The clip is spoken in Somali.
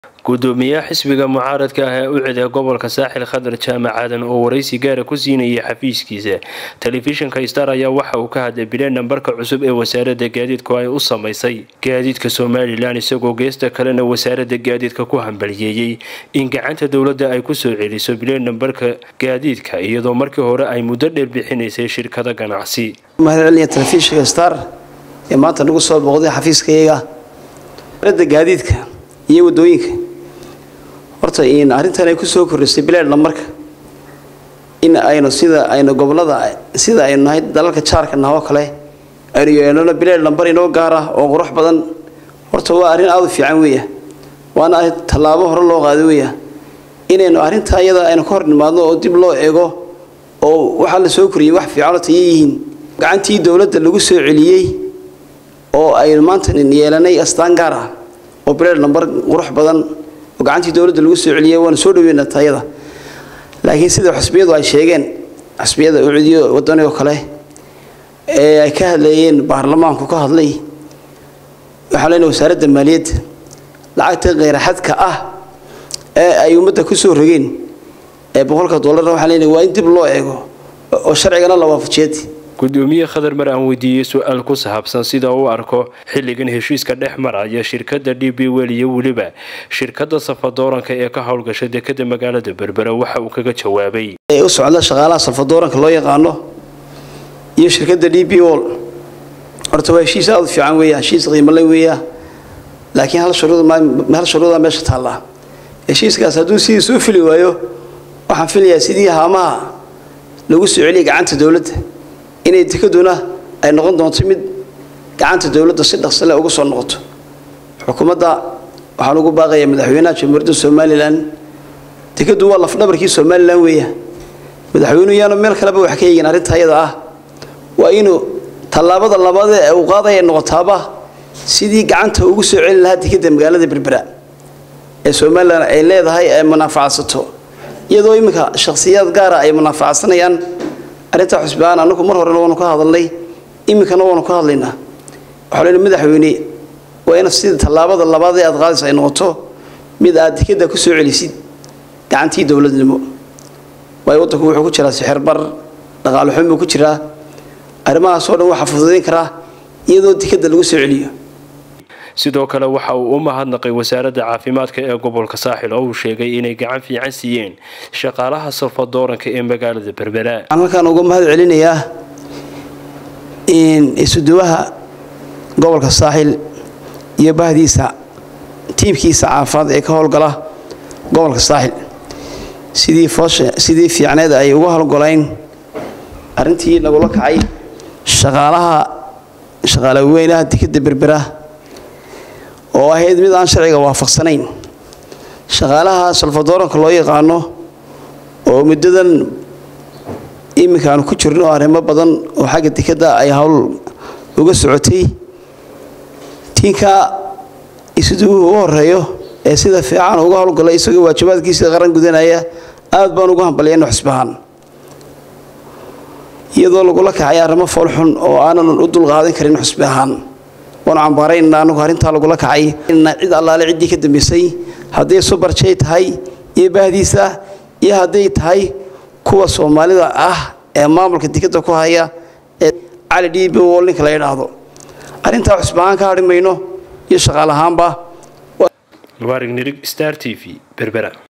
gudoomiyaha xisbiga mucaaradka ah ee u ciday gobolka saaxil khadar jaamac aadan oo waraysi gaara ku siinayay xafiiskiisa telefishinka star ayaa waxa uu ka hadlay bileen nambarka cusub ee wasaarada gaadiidku ay u samaysay gaadiidka somalilan isagoo geesta kalena wasaarada gaadiidka ku hambaliyeeyey in gacanta dowladda ay kusoo celiso bileen nambarka gaadiidka iyadoo markii hore ay muddo dheer bixinaysay shirkada ganacsi mahadceliya telefishinka star ee maanta nagu soo booqday xafiiskayaga da gaadiidka iyo wadooyinka horta in arrintan ay kusoo kordhisay bileed lamarka in aynu sida aynu gobolada sida aynu nahay dalalka jaarka naha oo kale aynu yeelano bileed lambar inoo gaar ah oo qurux badan horta waa arrin aada u fiican weeya waana tallaabo hore loo qaado weeya inaynu arrintaa iyada aynu ka hor nimaadno oo dib loo eego oo waxaa la soo koriyey wax fiicanoo tayo yihiin gacantii dowladda lagu soo celiyey oo aynu maanta yeelanay astaan gaar ah oo bileed lambar qurux badan oo gacantii dowladda lagu soo celiyey waanu soo dhaweynaa tayada laakiin sida xusbiyadu ay sheegeen xusbiyada ucudiyo wadani oo kale ee ay ka hadlayeen baarlamaanku ka hadlay waxaa leenahay wasaaradda maaliyadda lacagta kheyraxadka ah ee ay ummadda ku soo rogeen ee boqolka dollarna waxaa leenahay waa in dib loo eego oo sharcigana la waafajiyeed gudoomiye khadar mar aan weydiiyey su-aal ku saabsan sida uu arko xilligan heshiiska dhex maraya shirkada d b wel iyo weliba shirkada safadooranka ee ka howlgasha dekada magaalada berbera waxa uu kaga jawaabay u socda shaqaalaha safadooranka loo yaqaano iyo shirkada d b wol horta waa heshiis aada u fiican weeya heshiis qiimale weeya laakiin hal shuruudhal shuruuda meesha taallaa heshiiskaas hadduu sidiisa u fili waayo waxaan filayaa sidii haamaha lagu soo celiyay gacanta dowladda inay dekaduna ay noqon doonto mid gacanta dowladda si dhaqsale uga soo noqoto xukuumadda waxaan ugu baaqayaa madaxweynaha jamhuuriyadda somalilan dekadu waa lafdhabarkii somalilan weeya madaxweynuhu yaanu meel kaleba wax ka eegin arrinta ayada ah waa inuu tallaabada labaad ee uu qaadaya noqotaaba sidii gacanta ugu soo celin lahaa dekada magaalada berbera ee somalilan ay leedahay ay munaafacadsato iyadoo iminka shakhsiyaad gaara ay munaafacadsanayaan arrintaa xusbaan anagu mar horena waanu ka hadalnay iminkana waanu ka hadlaynaa waxaa lena madaxweyne waa ina sida tallaabada labaad ee aad qaadaysa ay noqoto mid aad dekada ku soo celisid gacantii dowladnimo waayo waddanku wuxuu ku jiraa sixirbar dhaqaale xun buu ku jiraa arrimahaasoo dhan waxaa fududayn karaa iyadoo dekada lagu soo celiyo sidoo kale waxa uu u mahadnaqay wasaaradda caafimaadka ee gobolka saaxil oo uu sheegay inay gacan fiican siiyeen shaqaalaha salfadooranka ee magaalada berbera waxaan halkaan uga mahad celinayaa isuduwaha gobolka saaxil iyo bahdiisa tiimkiisa caafimaad ee ka howlgala gobolka saaxil sidii foosha sidii fiicneed ay uga howlgolayn arrintii nagula kacay shaqaalaha shaqaale weynaha dekada berbera oo ahayd mid aan sharciga waafaqsanayn shaqaalaha salfadooranka loo yaqaano oo muddadan iminka aanu ku jirno arrimo badan oo xagga dekadda ay howl uga socotay tiinka isuduwuhu u horeeyo ee sida fiican uga howlgalay isagoo waajibaadkiisa qaran gudanaya aad baan ugu hambalyayna xusbahaan iyadoo lagula kacay arrimo foolxun oo aanan u dulqaadan karin xusbi ahaan waanu cambaaraynana anagu arrintaa lagula kacay cid allaale ciddii ka dambaysay hadday subarjay tahay iyo bahdiisa iyo hadday tahay kuwa soomaalida ah ee maamulka dekadda ku haya ee cali dhiibi wol ninka la yidhaahdo arrintaa xusbahaan ka hadhi mayno iyo shaqaalahaanba mubaarig nirig star t v berbera